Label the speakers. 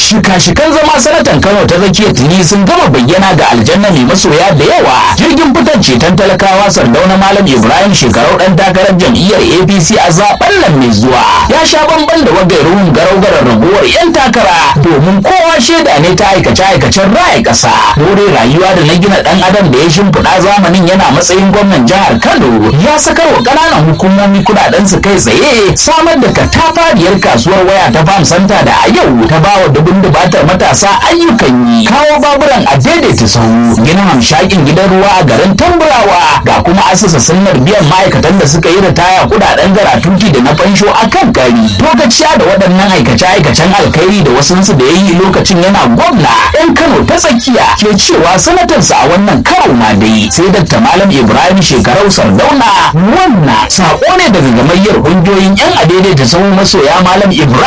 Speaker 1: shika-shikan zama sanatan kano ta tsakiyar tuni sun gama bayyana ga aljanna mai masoya da yawa jirgin fitar ceton talakawa sardauna malam ibrahim shekarau dan takarar jam'iyyar apc a zaben nan mai zuwa ya sha bamban da wagairuhun garau-garar raguwar yan takara domin kowa shaida ne ta aikace-aikacen raya ƙasa dore rayuwa da na gina dan adam da ya shimfiɗa zamanin yana matsayin gwamnan jihar kano ya sakar wa ƙananan hukumomi kuɗaɗen su kai tsaye samar da katafariyar kasuwar waya ta farm center da a yau ta bawa dubun dubatar matasa ayyukan yi kawo baburan a daidaita sahu gina hamshakin gidan ruwa a garin tamburawa ga kuma asasa sunnar biyan ma'aikatan da suka yi ritaya kudaden garatuti da na fansho a kan kari lokaciya da waɗannan aikace-aikacen alkhairi da wasunsu da ya yi lokacin yana gwamna yan kano ta tsakiya ke cewa sanatansa a wannan karo ma dai sai dakta malam ibrahim shekarau sardauna wannan sako ne daga gamayyar ƙungiyoyin yan adaidaita sahu masoya malam ibrahim